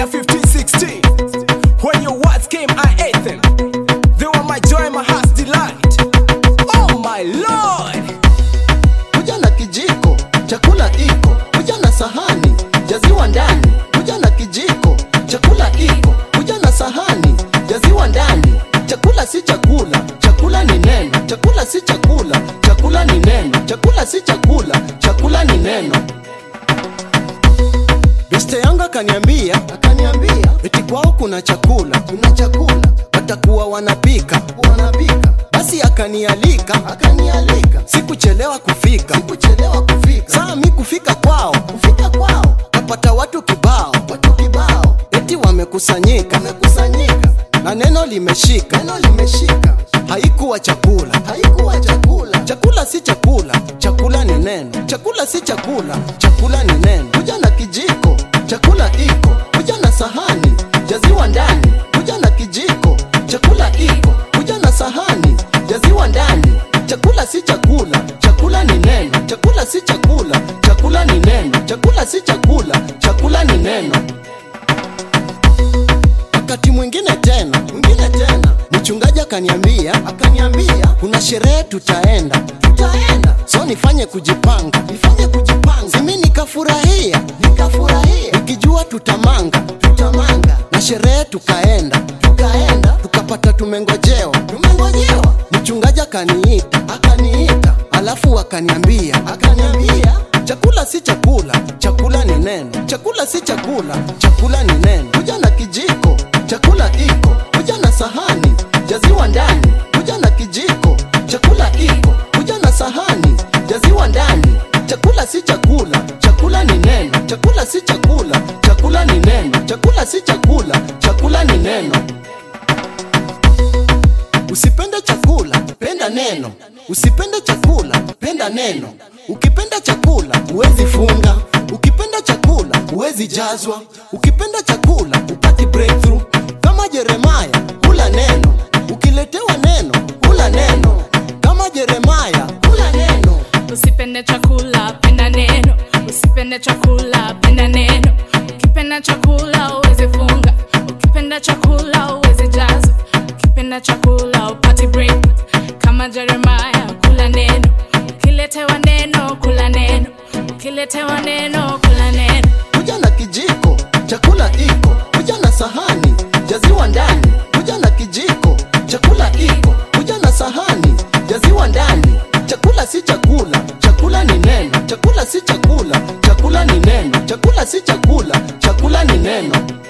Jeremiah 15:16. When your words came, I ate them. They were my joy, my heart's delight. Oh my Lord! kuja na kijiko chakula iko kuja na sahani jaziwa ndani kuja na kijiko chakula iko kuja na sahani jaziwa ndani chakula si chakula chakula ni neno chakula si chakula chakula ni neno chakula si chakula chakula ni neno beste yangu akaniambia akaniambia eti kwao kuna chakula kuna chakula watakuwa wanapika wanapika basi akanialika akanialika sikuchelewa kufika sikuchelewa kufika saa mi kufika kwao kufika kwao kapata watu kibao watu kibao eti wamekusanyika wamekusanyika na neno limeshika neno limeshika haikuwa chakula haikuwa chakula chakula si chakula chakula ni neno chakula si chakula chakula ni neno kuja na kijiko chakula iko kuja na sahani jaziwa ndani kuja na kijiko chakula iko kuja na sahani jaziwa ndani chakula si chakula chakula ni neno chakula si chakula chakula ni neno chakula si chakula chakula ni neno wakati mwingine tena mwingine tena mchungaji akaniambia akaniambia kuna sherehe tutaenda tutaenda so nifanye kujipanga nifanye kujipanga simi nikafurahia nikafurahia nikijua tutamanga tutamanga na sherehe tukaenda tukaenda tukapata tumengojewa tumengojewa mchungaji akaniita akaniita alafu akaniambia akaniambia chakula si chakula chakula ni neno chakula si chakula chakula ni neno kuja na kijiko chakula iko kuja na sahani jaziwa ndani kuja na kijiko chakula iko kuja na sahani jaziwa ndani chakula si chakula chakula ni neno chakula si chakula chakula ni neno chakula si chakula chakula ni neno Usipende chakula, penda neno. Usipende chakula, penda neno. Ukipenda chakula, huwezi funga. Ukipenda chakula, huwezi jazwa. Ukipenda chakula, upati breakthrough. Kama Jeremaya, kula neno. Ukiletewa neno, kula neno. Kama Jeremaya, kula neno. Usipende chakula, penda neno. Usipende chakula, penda neno. Ukipenda chakula, uweze funga. Ukipenda chakula, uweze jaza. Ukipenda chakula, upati break. Kama Jeremiah, kula neno. Ukiletewa neno, kula neno. Ukiletewa neno, kula neno. kuja na kijiko chakula iko kuja na sahani jaziwa ndani kuja na kijiko chakula iko kuja na sahani jaziwa ndani chakula si chakula chakula ni neno chakula si chakula chakula ni neno chakula si chakula chakula ni neno